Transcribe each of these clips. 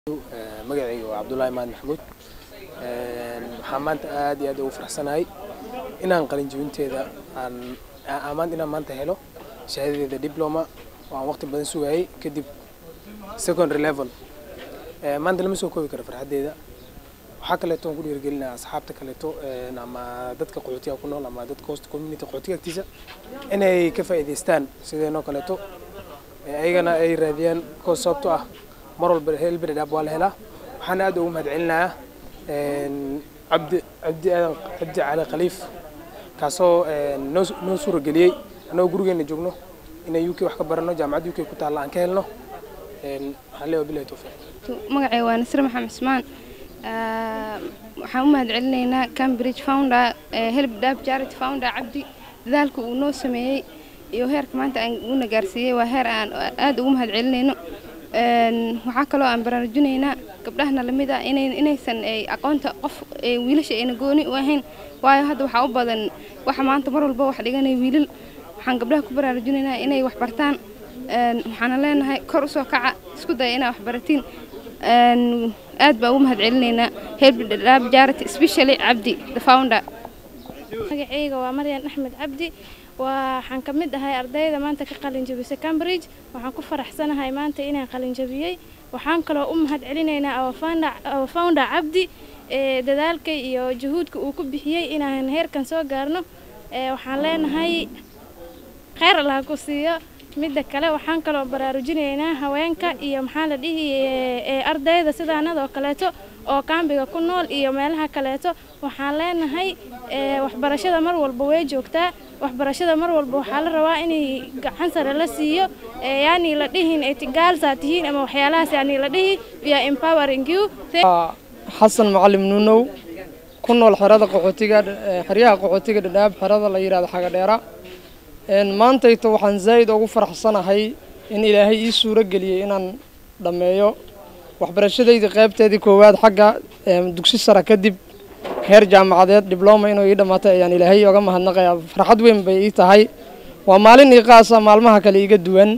magacayga waa cabdullaahi mahad maxamuud waxaan maanta aad iyo aad ugu faraxsanahay inaan qalin jebinteeda aan maanta inaan maanta helo shahaadadeeda diploma oo aan waqti badan sugayay kadib secondary level maanta lama soo koobi karo farxaddeeda waxaa kaleeto aan ku dhiirigelinaya asxaabta kaleeto ama dadka qaxootiga ku nool ama dadka host community qaxootiga agtiisa inay ka faa'iidaystaan sideenoo kaleeto ayagana ay raadiyaan koos sababto ah mar walba helberi dhaab waa la helaa waxaana aad ugu mahad celinayaa cabdi cabdi aadan cabdi cali khaliif kaasoo noo noo suurageliyey annagoo gurigeena joogno inay u k wax ka barano jaamacadda u k ku taalla aan ka helno waxaan leeyahay bilahi tawfiiq magacay waa nasir maxamed cusmaan waxaan u mahad celinaynaa cambridge founder help dhab charity founder cabdi dadaalka uu noo sameeyey iyo heerka maanta aan uuna gaarsiiyey waa heer aan aad ugu mahad celinayno waxaa kaloo aan baraarujinaynaa gabdhahana lamid ah inaysan aqoonta qof wiilasha ayna gooni u ahayn waayo hadda waxaa u badan waxa maanta mar walba wax dhiganaya wiilal waxaan gabdhaha ku baraarujinaynaa inay wax bartaan waxaana leenahay kor usoo kaca isku daya inaa wax baratiin aad baa ugu mahad celinaynaa helbdhab jarity specially cabdi the founder magacayga waa maryan axmed cabdi waxaan ka mid ahay ardayda maanta ka qalin jabisay cambridge waxaan ku faraxsanahay maanta inaan qalin jabiyey waxaan kaloo u mahad celinaynaa our founder cabdi ee dadaalka iyo juhuudka uu ku bixiyey inaan heerkan soo gaarno waxaan leenahay kheyr allah ku siiyo midda kale waxaan kaloo baraarujinaynaa haweenka iyo maxaa la dhihi ardayda sidaanadoo kaleeto oo kaambiga ku nool iyo meelaha kaleeto waxaan leenahay waxbarashada mar walba way joogtaa waxbarashada mar walba waxaa la rabaa inay gacan sare la siiyo yaani la dhihin etigaalsaa tihiin ama waxyaalahaas yaani la dhihi we are empowering you xasan macalim nuunow ku nool xerada qaxootiga xeryaha qaxootiga dhadhaab xerada la yidhahdo xagadheera maantayto waxaan zaa'id ugu faraxsanahay in ilaahay ii suuro geliyey inaan dhammeeyo waxbarashadaydii qaybteedii koowaad xagga dugsi sara kadib heer jaamacadeed dibloma inuu ii dhammaatay ayaan ilaahay oga mahadnaqayaa farxad weyn bay ii tahay waa maalin ii qaasa maalmaha kale iiga duwan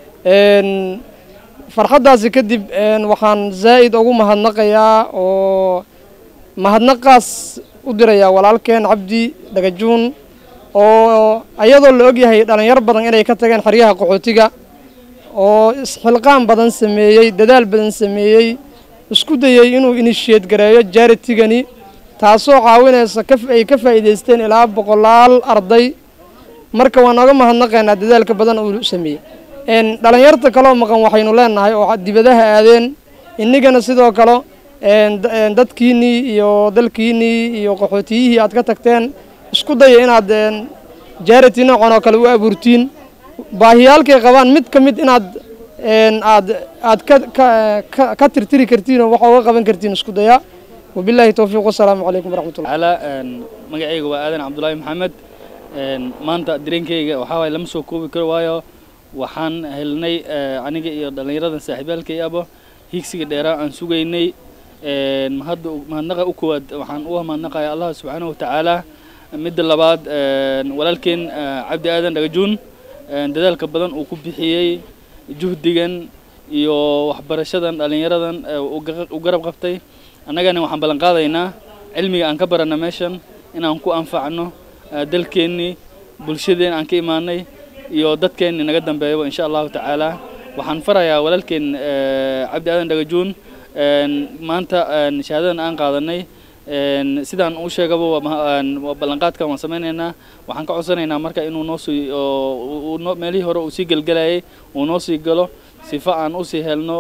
farxaddaasi kadib waxaan zaa'id ugu mahadnaqayaa oo mahadnaqaas u dirayaa walaalkeen cabdi dhagajuun oo ayadoo la ogyahay dhalinyar badan inay ka tageen xeryaha qaxootiga oo isxilqaan badan sameeyey dadaal badan sameeyey isku dayey inuu inishiyeed gareeyo jaritigani taasoo caawinaysa ay ka faa'iidaysteen ilaa boqolaal arday marka waan oga mahadnaqaynaa dadaalka badan uu sameeyey dhalinyarta kaloo maqan waxaynu leenahay oo dibadaha aadeen innigana sidoo kale dadkiinnii iyo dalkiinnii iyo qaxootiyihii aad ka tagteen isku daya inaad jarity noocan oo kale u abuurtiin baahiyaalkay qabaan mid ka mid inaad aad aad ka tirtiri kartiin oo waxa uga qaban kartiin isku daya wabilaahi towfiiq wasalaamu calaykum waraxmatullah ala magacayga waa aadan cabdulaahi maxamed maanta dareenkayga waxaa waaye lama soo koobi karo waayo waxaan helnay aniga iyo dhallinyaradan saaxiibyaalkay abo higsiga dheeraa aan sugaynay mahadda mahadnaqa u koowaad waxaan u mahadnaqaya allah subxaanahu watacaala midda labaad walaalkeen cabdi aadan dhagajuun dadaalka badan uu ku bixiyey juhdigan iyo waxbarashadan dhallinyaradan u garab qabtay annagana waxaan ballan qaadaynaa cilmiga aan ka barana meeshan inaan ku anfacno dalkeennii bulshadeen aan ka imaanay iyo dadkeennii naga dambeeyaba insha allahu tacaala waxaan farayaa walaalkeen cabdi aadan dhagajuun maanta shahaadadan aan qaadanay sidaan u sheegaba waa ballanqaadkan waan samaynaynaa waxaan ka codsanaynaa marka inuu noo sii meelihii hore uu sii gelgelayay uu noo sii galo sifa aan usii helno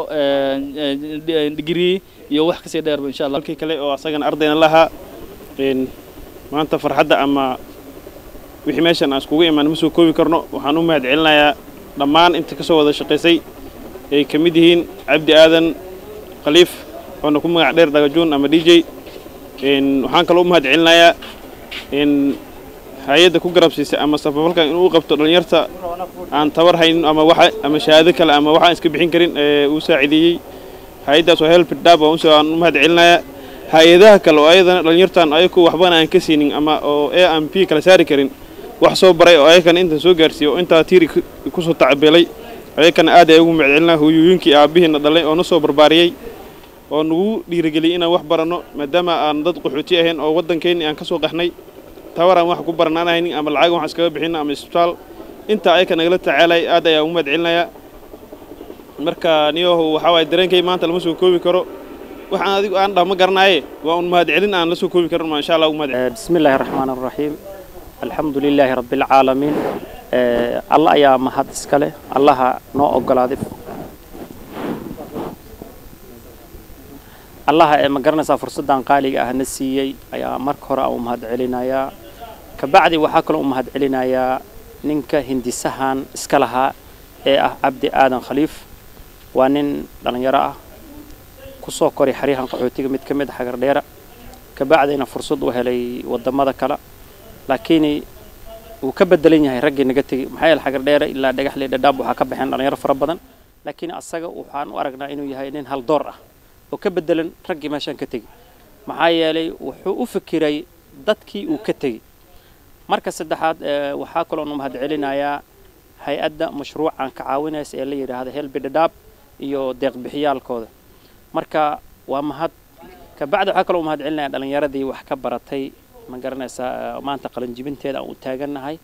digrii iyo wax kasii dheerba insha allah halkii kale oo asagana ardayna lahaa maanta farxadda ama wixii meeshan aan iskugu imaan ma soo koobi karno waxaan u mahad celinayaa dhammaan inta ka soo wada shaqaysay ay ka mid yihiin cabdi aadan khaliif oona ku magac dheer dhagajuun ama d j waxaan kaloo u mahad celinayaa hay-adda ku garabsiisay ama safafalkan inuu qabto dhallinyarta aan tabar haynin ama waxa ama shahaado kale ama waxaan iska bixin karin ee uu saacideeyey hay-addaas waa helpdab aan u mahad celinayaa hay-adaha kale oo ayadana dhallinyartan ayaku waxbana aan ka siinin ama oo e aan p kala saari karin wax soo baray oo ayakana intan soo gaarsiiye oo intaa tiiri kusoo tacbeelay ayakana aad ay ugu mahad celinaa hooyooyinkii aabbihiina dhalay oo na soo barbaariyey oo nagu dhiirigeliyay inaan wax baranno maadaama aan dad qaxooti ahayn oo waddankeenni aan ka soo qaxnay tabar aan wax ku baranaan haynin ama lacag wax iskaga bixin ama isbitaal intaa ayaka nagala tacaalay aad ayaan ugu mahad celinayaa marka niyahu waxaa waaye dareenkay maanta lama soo koobi karo waxaan adigu aan dhah ma garanaaye waa un mahad celin aan la soo koobi karin ma insha allah ugu mahad celin بسم الله الرحمن الرحيم الحمد لله رب العالمين الله ayaa mahad iska leh allaha noo ogolaaday allaha ee ma garanaysaa fursaddan qaaliga ah na siiyey ayaa marka hore aan u mahad celinayaa kabacdi waxaa kaloo u mahad celinayaa ninka hindisahan iska lahaa ee ah cabdi aadan khaliif waa nin dhallinyaro ah kusoo koray xeryahan qaxootiga mid ka mid a xagardheera kabacdina fursad u helay wadamada kale laakiin wuu ka bedelan yahay raggii naga tegey maxaa yeele xagardheere ilaa dhagaxle dhadhaab waxaa ka baxeen dhalinyaro fara badan laakiin asaga waxaan u aragnaa inuu yahay nin haldoor ah oo ka bedelan raggii meeshaan ka tegey maxaa yeelay wuxuu u fikiray dadkii uu ka tegey marka saddexaad waxaa kaloo nu mahad celinayaa hay-adda mashruucan ka caawinaysa ee la yidhaahda helbi dhadhaab iyo deeqbixiyaalkooda marka waa mahad kabacdi waxaa kaloo mahad celinaya dhalinyaradii wax ka baratay ma garanaysaa maanta qalinjibinteeda aan u taagannahay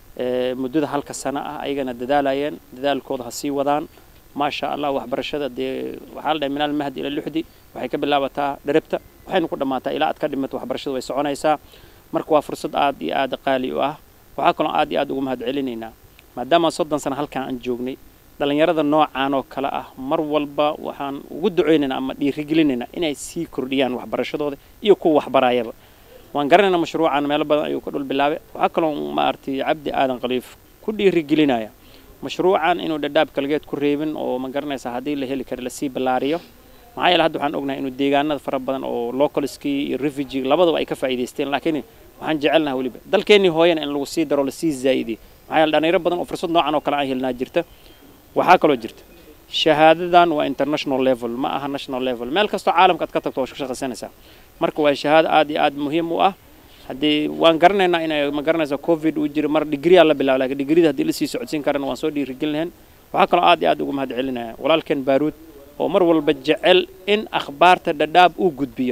muddada halka sano ah ayagana dadaalayeen dadaalkooda ha sii wadaan maasha allah waxbarashada dee waxaa la dhahay minaal mahdi ila luxdi waxay ka bilaabataa dherabta waxaynu ku dhammaataa ilaa aad ka dhimato waxbarashada way soconaysaa marka waa fursad aad iyo aad qaali u ah waxaa kaloo aad iyo aad ugu mahad celinaynaa maadaama soddon sano halkan aan joognay dhalinyarada noocaan oo kale ah mar walba waxaan ugu duceynaynaa ama dhiirigelinaynaa inay sii kordhiyaan waxbarashadooda iyo kuwa waxbarayaba waan garanaynaa mashruucan meelo badan ayuu ka dhul bilaabay waxaa kaloo maaragtay cabdi aadan khaliif ku dhiirigelinaya mashruucan inuu dhadhaab kalgeed ku reebin oo ma garanaysaa haddii la heli karo lasii ballaariyo maxaa yeele hadda waxaan ognahay inuu deegaanada fara badan oo localskii iyo refugee labadaba ay ka faa'iidaysteen laakiin waxaan jecelnahay weliba dalkeennii hooyana in lagu sii daro lasii zaa'idiyo maxaa yeele dhalinyaro badan oo fursad noocan oo kale aan helnaa jirta waxaa kaloo jirta shahaadadan waa international level ma aha national level meel kastoo caalamka aad ka tagto waa shaqaysanaysaa marka waa shahaado aad iyo aad muhiim u ah haddii waan garanaynaa inay ma garanaysaa covid uu jiro mar digriyaa la bilaabo laakiin digrida haddii lasii socodsiin karana waan soo dhiirigelinayn waxaa kaloo aad iyo aad ugu mahad celinaya walaalkeen baaruud oo mar walba jecel in akhbaarta dhadhaab uu gudbiyo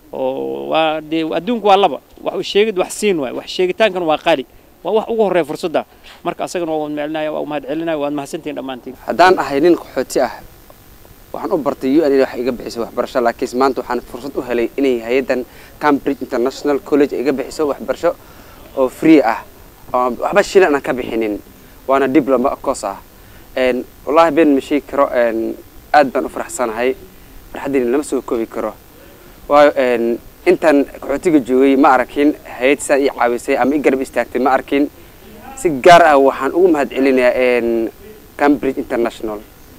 oo waa dee adduunku waa laba wax u sheegid wax siin waay wax sheegitaankan waa qaali waa wax ugu horreeya fursadda marka asagana waa mahadcelinaya waa mahad celinaya waad mahadsantihiin dhammaantiin haddaan ahay nin qaxooti ah waxaan u bartay u n wax iga bixisay waxbarasho laakiin maanta waxaan fursad u helay inay hay-addan cambridge international college iga bixiso waxbarasho oo free ah oo waxba shilin aan ka bixinin waana diploma course ah wallahi been ma sheegi karo aad baan u faraxsanahay farxaddiina lama soo koobi karo waayo intaan qaxootiga joogay ma arkin hay-ad sidaa ii caawisay ama i garab istaagtay ma arkin si gaar ah waxaan ugu mahad celinayaa cambridge international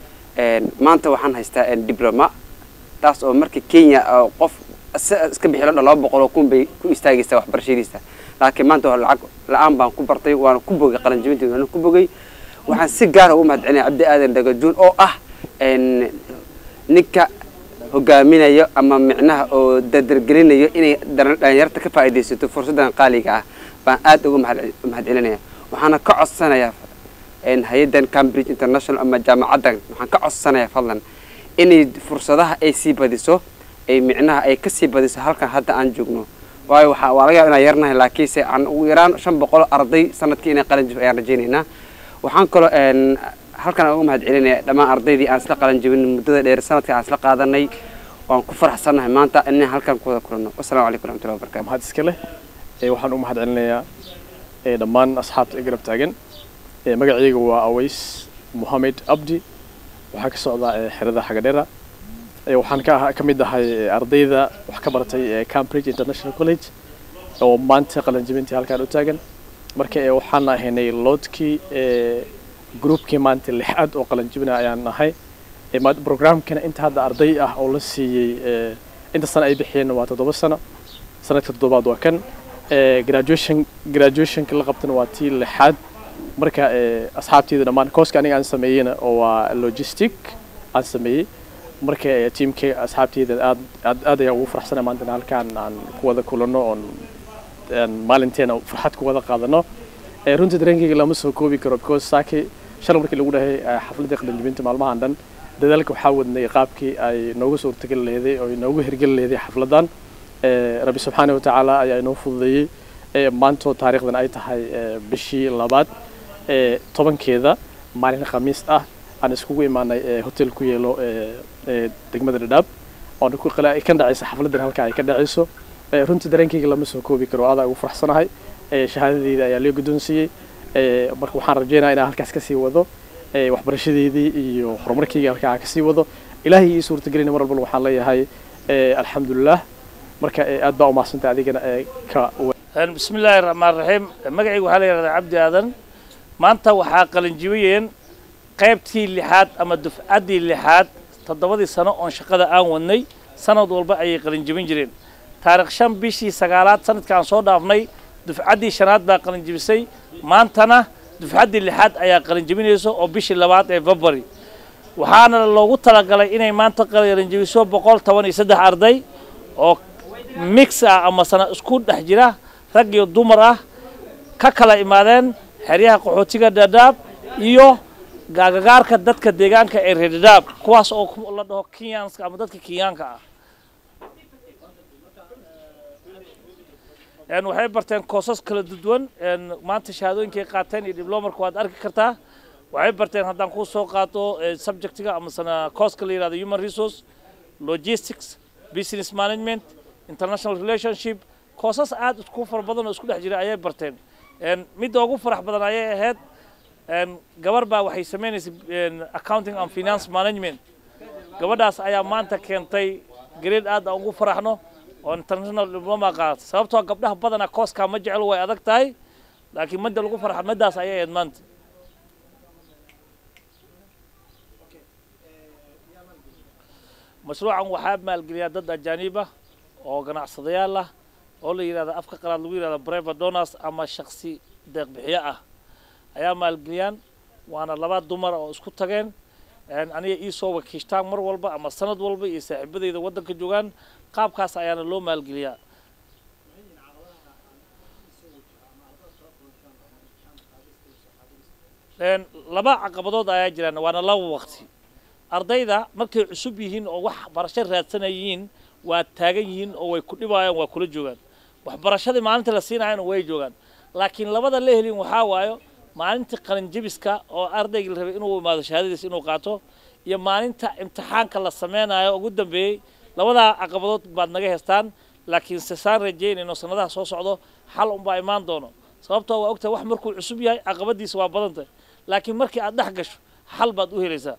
maanta waxaan haystaa diploma taas oo markii kenya qof iska bixi lodha laba boqol oo kun bay ku istaagaysaa waxbarashadiisa laakiin maanta waa lacag la-aan baan ku bartay waana ku bogay qalanjibinteeda waana ku bogay waxaan si gaara ugu mahad celinaya cabdi aadan dhagajuun oo ah ninka hogaaminayo ama micnaha oo dardargelinayo inay dhalinyarta ka faa'iidaysato fursaddan qaaliga ah baan aad uga mahad celinaya waxaana ka codsanayaa hay-addan cambridge international ama jaamacaddan waxaan ka codsanayaa fadlan inay fursadaha ay sii badiso ay micnaha ay ka sii badiso halkan hadda aan joogno waayo waxaa waa laga yaaba inaan yarnahay laakiinse aan ugu yaraan shan boqol arday sanadkii inay qalin jib ayaan rajaynaynaa waxaan kaloo halkan aan uga mahad celinaya dhammaan ardaydii aan isla qalin jibin muddada dheer sanadka aan isla qaadanay waan ku faraxsannahay maanta inaan halkan ku wada kulanno wasalaamu calaykum waraxmatullahi wabarakatu mahad iska leh waxaan u mahad celinayaa dhammaan asxaabta garab taagan magacayga waa aways mohamed abdi waxaa ka socdaa xerada xagadheera waxaan ka ka mid ahay ardayda wax ka baratay cambridge international college oo maanta qalanjibintii halkaan u taagan marka waxaan ahaynay loodkii groupkii maanta lixaad oo qalanjibina ayaan nahay programkana inta hadda arday ah oo la siiyey inta sano ay bixiyeen waa toddoba sano sanadka toddobaad waa kan graduation graduationka la qabtana waa tii lixaad marka asxaabteyda dhammaan kooska aniga aan sameeyeyna oo waa logistic aan sameeyey marka tiimka asxaabteyda aad aad aad ayaan ugu faraxsanay maanta halkaan aan ku wada kulanno oon maalinteena farxad ku wada qaadano runtii dareenkayga lama soo koobi karo because saaki shalay markii lagu dhahay xafladii qalinjibinta maalmahan dhan dadaalka waxaa wadnay qaabkii ay noogu suurtagali leeday oo inoogu hirgeli leeday xafladan rabbi subxaana wa tacaala ayaa inoo fududeeyey maantoo taariikhdan ay tahay bishii labaad tobankeeda maalin khamiis ah aan iskugu imaanay hotel ku yeelo degmada dhadhaab oona ka dhacaysa xafladan halka ay ka dhacayso runtii dareenkayga lama soo koobi karo adaa ugu faraxsanahay shahaadadeyda ayaa loo guddoonsiiyey marka waxaan rajeynaya inaan halkaas kasii wado waxbarashadeydii iyo horumarkayga halkaa kasii wado ilaahay ii suurtagelina mar walbana waxaan leeyahay alxamdulilah marka aad baa umahadsantay adigana ka bismi illaahi raxmaan raxiim magacayga waxaa la yidhahdaa cabdi aadan maanta waxaa qalinjibiyeen qaybtii lixaad ama dufcaddii lixaad toddobadii sano oon shaqada aan wadnay sanad walba ayay qalinjibin jireen taarikh shan bishii sagaalaad sanadkaan soo dhaafnay dufcaddii shanaad baa qalinjibisay maantana dufcaddii lixaad ayaa qalinjibinaysa oo bishii labaad ee february waxaana loogu talagalay inay maanta qalinjibiso boqol toban iyo saddex arday oo mix ah ama sana isku dhex jira rag iyo dumar ah ka kala imaadeen xeryaha qaxootiga dhadhaab iyo gaagagaarka dadka deegaanka ee reer dhadhaab kuwaas oo la dhaho kenyanska ama dadka kenyaanka ah waxay barteen koosas kala duwan maanta shahaadooyinkay qaateen iyo diblomarka waad arki kartaa waxay barteen haddaan kuu soo qaato subjectiga amasana kooska la yihahdo human resource logistics business management international relationship koosas aad isku fara badan oo isku dhex jira ayay barteen midda ugu farax badan ayay ahayd gabar baa waxay samaynaysay accounting and finance management gabadhaas ayaa maanta keentay grade aad aan ugu faraxno oo international diploma qaata sababtoo gabdhaha badanaa kooskaa ma jecel way adag tahay laakiin madda lagu farxa maddaas ayay ahayd maanta mashruucan waxaa maalgeliyaa dad ajaaniib ah oo ganacsadayaal ah oo la yidhahda afka qalaad lagu yidhahda private donors ama shaksi deeqbixiyo ah ayaa maalgeliyaan waana laba dumar oo isku tageen aniga iisoo wakiishtaan mar walba ama sanad walba iyo saaxiibadeyda waddanka joogaan qaabkaas ayaana loo maalgeliyaa laba caqabadood ayaa jiraan waana laba waqti ardayda markay cusub yihiin oo wax barasho raadsanayiin waa taagan yihiin oo way ku dhibayaan waa kula joogaan waxbarashadii maalinta la siinayana way joogaan laakiin labada la helin waxaa waayo maalinta qalinjabiska oo ardayga la rabay inuu imaado shahaadadiis inuu qaato iyo maalinta imtixaanka la sameynayo ugu dambeeyey labadaa caqabadood baad naga heystaan laakiin se saan rajeynayno sanadaha soo socdo xal unbaa imaan doono sababtoo waa ogtahay wax markuu cusub yahay caqabadiisa waa badan tahay laakiin markii aad dhex gasho xal baad u helaysaa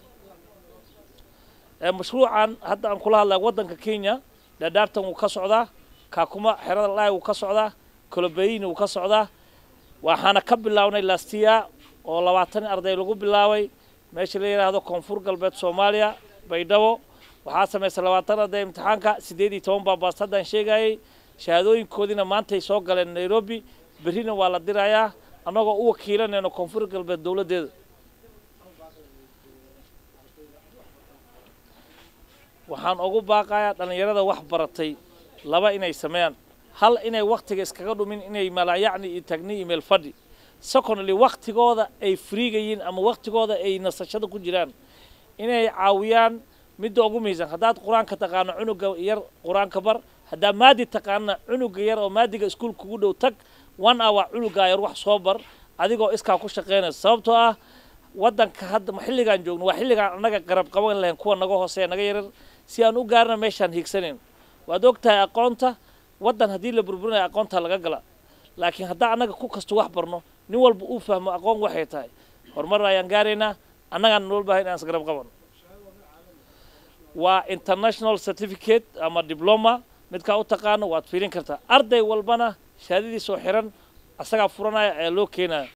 mashruucan hadda aan kula hadlaya waddanka kenya dhadhaabtan wuu ka socdaa kaakuma xerada laay wuu ka socdaa kolobayini wuu ka socdaa waxaana ka bilaabnay lastiya oo labaatan arday lagu bilaabay meesha la yidhaahdo koonfur galbeed soomaaliya baydhabo waxaa samaysay labaatan arday imtixaanka siddeed iyo toban baa baas haddaan sheegayay shahaadooyinkoodiina maantay soo galeen nairobi berrina waa la dirayaa annagoo u wakiilanayno koonfur galbeed dowladdeeda waxaan ugu baaqayaa dhallinyarada wax baratay laba inay sameeyaan hal inay waktiga iskaga dhumin inay malaayacni iyo tagni iyo meel fadhi secondly waktigooda ay friigayiin ama waktigooda ay nasashada ku jiraan inay caawiyaan midda ugu muhiimsan haddaad qur-aanka taqaano cunuga yar qur-aanka bar haddaa maadi taqaana cunuga yar oo maadiga iskuul kugu dhow tag one hour cunugaa yar wax soo bar adigoo iskaa ku shaqaynaysa sababtoo ah waddanka hadda xilligaan joogno waa xilligaan annaga qarab qaban lahayn kuwa naga hooseeya naga yarar si aan u gaarna meeshaan hiigsanayn waad og tahay aqoonta waddan haddii la burburinayo aqoonta laga gala laakiin haddaa annaga ku kasto wax barno nin walba uu fahmo aqoon waxay tahay horumar ayaan gaaraynaa annagaan noo baahay inaan isgarab qabano waa international certificate ama diploma midkaa u taqaano waad fiirin kartaa arday walbana shahaadadiisoo xiran asagaa furanaya ayaa loo keenaya